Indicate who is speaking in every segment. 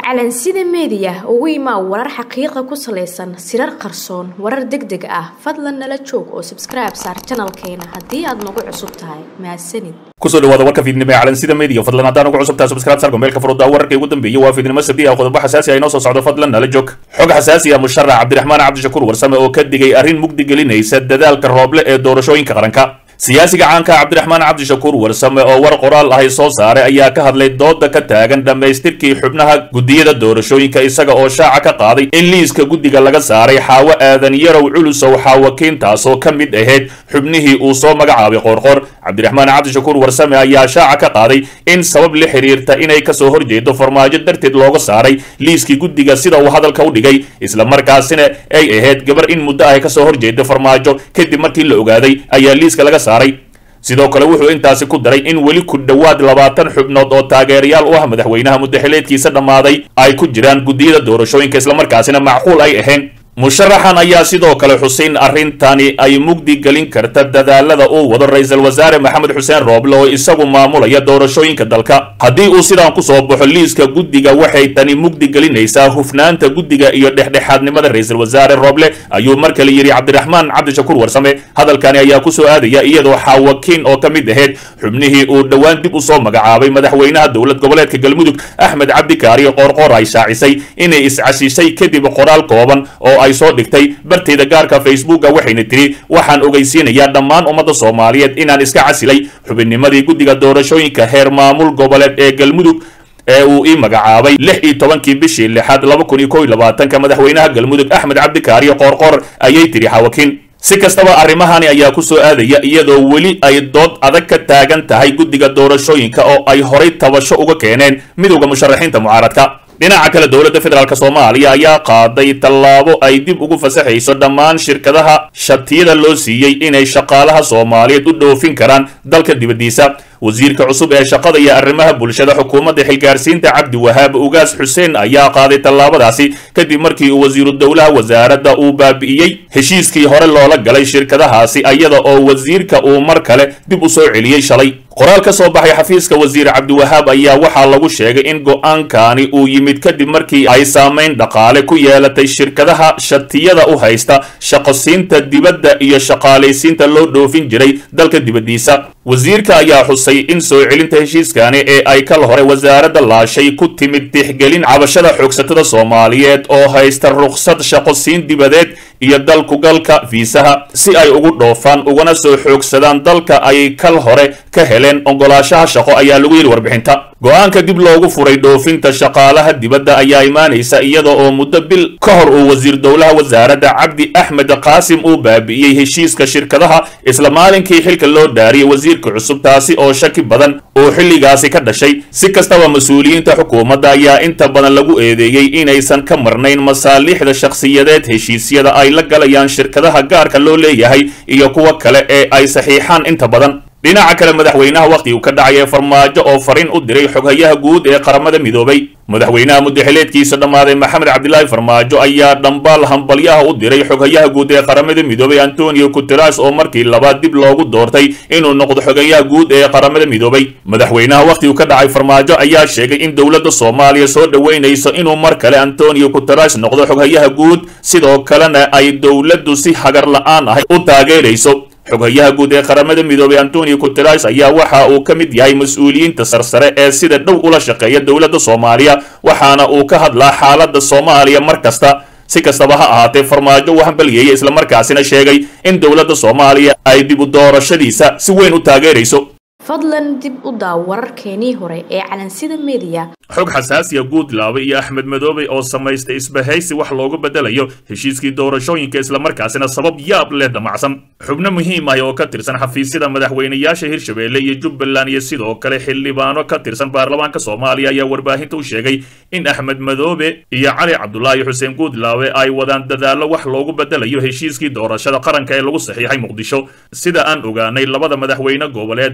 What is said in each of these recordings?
Speaker 1: calansida meediya ugu imaa warar xaqiiqa ku salaysan sirar qarsoon warar deg deg ah fadlan nala joog oo sabskribe saar janalkeena haddii aad nagu cusub tahay mahadsanid
Speaker 2: kusoo dhawaada warka fiidnimo ee calansida media fadlan haddaan ugu cusubtahay subscribe sarka meelka furudda wararka ugu dambeeyay waa fiidnimo sabdi ah qodobo xasaasi ah inoo soo socdo fadlan nala joog xog xasaasi ah musharax cabdiraxmaan cabdishakuur warsame oo ka digay arrin mugdi gelinaysa dadaalka rooble ee doorashooyinka qaranka siyaasiga caanka cabdiraxmaan cabdishakuur warsame oo war qoraal ahay soo saaray ayaa ka hadlay dooda ka taagan dhammaystirkii xubnaha guddiyada doorashooyinka isaga oo shaaca ka qaaday in liiska guddiga laga saaray xaawo aadan yarow culusow xaawakiintaasoo ka mid ahayd xubnihii uu soo magacaabay qoorqoor cabdiraxmaan cabdishakuur warsame ayaa shaaca ka qaaday in sabab la xiriirta inay kasoo horjeedo farmaajo darteed looga saaray liiskii guddiga sida uu hadalka u dhigay islamarkaasina ay ahayd gabar in muddo ah kasoo horjeeda farmaajo kadib markii la ogaaday ayaa liiska laga saaray sidoo kale wuxuu intaasi ku daray in weli ku dhowaad labaatan xubnood oo taageerayaal u ah madaxweynaha muddaxileedkiisa dhammaaday ay ku jiraan guddiyada doorashooyinka islamarkaasina macquul ay ahayn musharaxan ayaa sidoo kale xuseyn arrintani ay mugdi gelin karta dadaalada uu wado ra-iisul wasaare maxamed xuseen rooble oo isagu maamulaya doorashooyinka dalka haddii uu sidaan kusoo baxo liiska guddiga waxay tani mugdi gelinaysaa hufnaanta guddiga iyo dhexdhexaadnimada ra-iisul wasaare rooble ayuu mar kale yidhi cabdiraxmaan cabdishakuur warsame hadalkani ayaa kusoo aadaya iyadoo xaawakiin oo ka mid ahayd xubnihii uu dhowaan dib usoo magacaabay madaxweynaha dowlad goboleedka galmudug axmed cabdikaari qoorqoor ay shaacisay inay iscasishay kadib qoraal kooban oo ay soo dhigtay bartayda gaarka facebooka waxayna tiri waxaan ogeysiinayaa dhammaan ummadda soomaaliyeed inaan iska casilay xubinnimadii guddiga doorashooyinka heer maamul goboleed ee galmudug ee uu ii magacaabay lix iyo tobankii bishii lixaad laba kun iyo kow iyo labaatanka madaxweynaha galmudug axmed cabdikaariyo qoorqoor ayay tiri xawakiin si kastaba arrimahani ayaa ku soo aadaya iyadoo weli ay dood adag ka taagan tahay guddiga doorashooyinka oo ay horay tabasho uga keeneen midowda musharaxiinta mucaaradka dhinaca kale dowladda federaalk soomaaliya ayaa qaaday tallaabo ay dib ugu fasaxayso dhammaan shirkadaha shatiyada loo siiyey inay shaqaalaha soomaaliyeed u dhoofin karaan dalka dibaddiisa wasiirka cusub ee shaqada iyo arrimaha bulshada xukuumadda xilgaarsiinta cabdi wahaab ugaas xuseen ayaa qaaday tallaabadaasi kadib markii uu wasiiru dowlaha wasaaradda uu baabi'iyey heshiiskii hore loola galay shirkadahaasi iyada oo wasiirka uu mar kale dib u soo celiyey shalay qoraal ka soo baxay xafiiska wasiir cabdiwahaab ayaa waxaa lagu sheegay in go-aankani uu yimid kadib markii ay saamayn dhaqaale ku yeelatay shirkadaha shatiyada u haysta shaqosiinta dibadda iyo shaqaalaysiinta loo dhoofin jiray dalka dibaddiisa wasiirka ayaa xusay in soo celinta heshiiskani ee ay kal hore wasaaradda laashay ku timid tixgelin cabashada xoogsatada soomaaliyeed oo haysta rukhsad shaqosiin dibadeed iyo dalkugalka fiisaha si ay ugu dhoofaan ugana soo xoogsadaan dalka ay kal hore ka heleen ogolaashaha shaqo ayaa lagu yidhi warbixinta go-aanka dib loogu furay dhoofinta shaqaalaha dibadda ayaa imaanaysa iyada oo muddo bil ka hor uu wasiir dowlaha wasaaradda cabdi axmed qaasim uu baabi'iyey heshiiska shirkadaha isla maalinkii xilka loo dhaariyey wasiirka cusub taasi oo shaki badan oo xilligaasi ka dhashay si kastaba mas-uuliyiinta xukuumadda ayaa inta badan lagu eedeeyey inaysan ka marnayn masaaliixda shakhsiyadeed heshiisyada ay la galayaan shirkadaha gaarka loo leeyahay iyo kuwa kale ee ay saxiixaan inta badan dhinaca kale madaxweynaha wakhti uu ka dhacay ee farmaajo oo fariin u diray xoghayaha guud ee qaramada midoobay madaxweynaha muddaxileedkiisa dhammaaday maxamed cabdilaahi farmaajo ayaa dhambaal hambalyaha u diray xoghayaha guud ee qaramada midoobay antonio guteras oo markii labaad dib loogu doortay inuu noqdo xogayaha guud ee qaramada midoobay madaxweynaha wakhti uu ka dhacay farmaajo ayaa sheegay in dowladda soomaaliya soo dhoweynayso inuu mar kale antonio guteras noqdo xoghayaha guud sidoo kalena ay dowladdu si hagar la-aan ahay u taageerayso xoghayaha guud ee qaramada midoobay antonio guteres ayaa waxa uu ka mid yahay mas-uuliyiinta sarsare ee sida dhow ula shaqeeya dowladda soomaaliya waxaana uu ka hadlaa xaaladda soomaaliya mar kasta si kastaba ha ahaatee farmaajo uu hambaliyeeyey islamarkaasina sheegay in dowladda soomaaliya ay dib u doorashadiisa si weyn u taageerayso
Speaker 1: fadlan dib u daaw wararkeenii hore ee calansida meediya
Speaker 2: xog xasaasiya guudlaabe iyo axmed madoobe oo samaystay isbahaysi wax loogu bedelayo heshiiskii doorashooyinka islamarkaasina sabab yaab leh damacsan xubno muhiim ah oo ka tirsan xafiisyada madaxweynayaasha hirshabeelle iyo jubbaland iyo sidoo kale xildhibaano ka tirsan baarlamaanka soomaaliya ayaa warbaahinta u sheegay in axmed madoobe iyo cali cabdulaahi xuseen guudlaabe ay wadaan dadaallo wax loogu bedelayo heshiiskii doorashada qaranka ee lagu saxiixay muqdisho sida aan ogaanay labada madaxweyne goboleed ayaa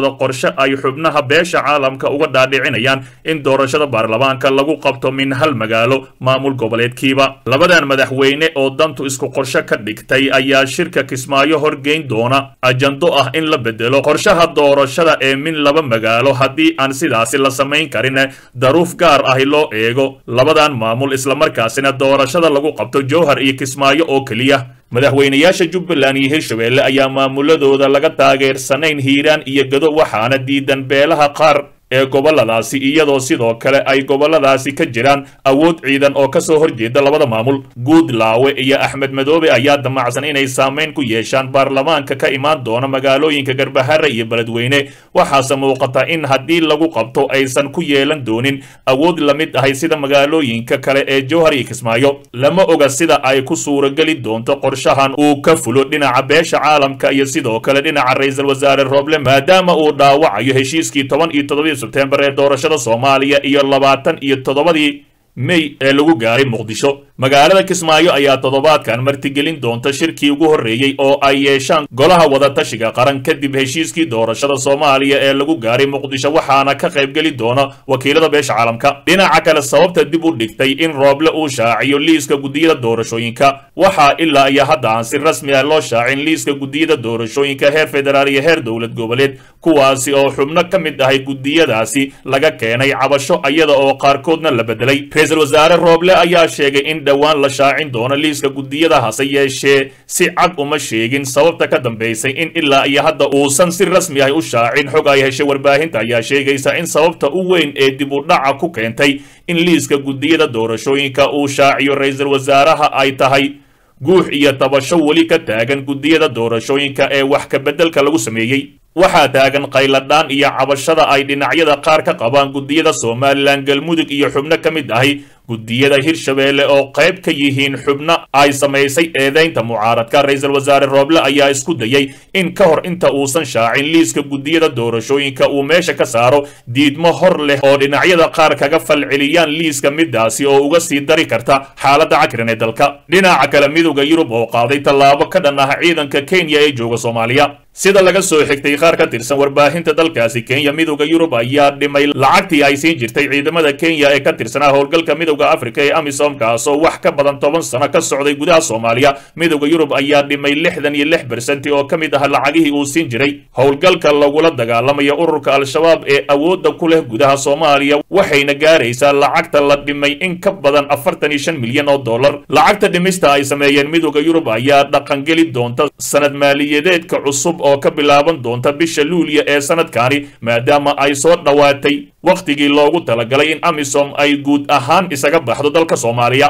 Speaker 2: wado qorshe ay xubnaha beesha caalamka uga dhaadhicinayaan in doorashada baarlamaanka lagu qabto min hal magaalo maamul goboleedkiiba labadan madaxweyne oo dantu isku qorshe ka dhigtay ayaa shirka kismaayo horgeyn doona ajando ah in la bedelo qorshaha doorashada ee min laba magaalo haddii aan sidaasi la samayn karin daruuf gaar ahi loo eego labadan maamul islamarkaasina doorashada lagu qabto jowhar iyo kismaayo oo keliya madaxweynayaasha jubbaland iyo hirshabeelle ayaa maamuladooda laga taageersanayn hiiraan iyo gado waxaana diidan beelaha qaar ee goboladaasi iyadoo sidoo kale ay goboladaasi ka jiraan awood ciidan oo kasoo horjeeda labada maamul guudlaawe iyo axmed madoobe ayaa damacsan inay saamayn ku yeeshaan baarlamaanka ka imaan doona magaalooyinka garbahare iyo beledweyne waxaase muuqata in haddii lagu qabto aysan ku yeelan doonin awood la mid ahay sida magaalooyinka kale ee jowhar iyo kismaayo lama oga sida ay ku suurageli doonto qorshahan uu ka fulo dhinaca beesha caalamka iyo sidoo kale dhinaca ra-iisul wasaare rooble maadaama uu dhaawacayo heshiiskii toban iyo toddobiyo sebtembar ee doorashada soomaaliya iyo labaatan iyo toddobadii mey ee lagu gaaray muqdisho magaalada kismaayo ayaa toddobaadkan martigelin doonta shirkii ugu horreeyey oo ay yeeshaan golaha wadatashiga qaran kadib heshiiskii doorashada soomaaliya ee lagu gaaray muqdisho waxaana ka qaybgeli doona wakiilada beesha caalamka dhinaca kale sababta dib u dhigtay in rooble uu shaaciyo liiska guddiyada doorashooyinka waxaa ilaa iyo hadda aan si rasmi ah loo shaacin liiska guddiyada doorashooyinka heer federaal iyo heer dowlad goboleed kuwaasi oo xubno ka mid ahay guddiyadaasi laga keenay cabasho iyada oo qaarkoodna la bedelay ra-iisul wasaare rooble ayaa sheegay in dhowaan la shaacin doono liiska guddiyada hase yeeshee si cad uma sheegin sababta ka dambaysay in ilaa iyo hadda uusan si rasmi ah u shaacin xog ay heshay warbaahinta ayaa sheegaysa in sababta u weyn ee dib u dhaca ku keentay in liiska guddiyada doorashooyinka uu shaaciyo ra-iisul wasaaraha ay tahay guux iyo tabasho weli ka taagan guddiyada doorashooyinka ee wax ka beddelka lagu sameeyey waxaa taagan qayladhaan iyo cabashada ay dhinacyada qaar ka qabaan guddiyada somalilan galmudug iyo xubno ka mid ahi guddiyada hirshabeelle oo qayb ka yihiin xubno ay samaysay eedaynta mucaaradka ra-iisul wasaare rooble ayaa isku dayay in ka hor inta uusan shaacin liiska guddiyada doorashooyinka uu meesha ka saaro diidmo hor leh oo dhinacyada qaar kaga falceliyaan liiska midaasi oo uga sii dari karta xaaladda cakiran ee dalka dhinaca kale midowda yurub oo qaaday tallaabo ka dhan ah ciidanka kenya ee jooga soomaaliya sida laga soo xigtay qaar ka tirsan warbaahinta dalkaasi kenya midowda yurub ayaa dhimay lacagtii ay siin jirtay ciidamada kenya ee ka tirsanaa howlgalka midowda afrika ee amisom kaasoo wax ka badan toban sano ka socday gudaha soomaaliya midowda yurub ayaa dhimay lixdan iyo lix bersenti oo ka mid ah lacagihii uu siin jiray howlgalka lagula dagaalamaya ururka al-shabaab ee awoodda ku leh gudaha soomaaliya waxayna gaaraysaa lacagta la dhimay in ka badan afartan iyo shan milyan oo dollar lacagta dhimista ay sameeyeen midowda yurub ayaa dhaqangeli doonta sanad maaliyadeedka cusub oo ka bilaaban doonta bisha luuliya ee sanadkani maadaama ay soo dhowaatay wakhtigii loogu talagalay in amisom ay guud ahaan isaga baxdo dalka soomaaliya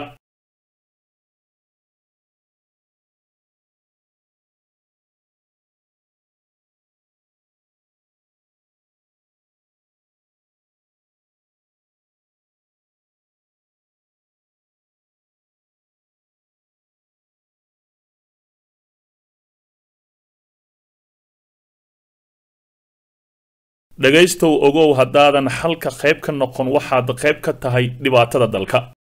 Speaker 2: dhegaystow ogow haddaadan xalka qayb ka noqon waxaad qayb ka tahay dhibaatada dalka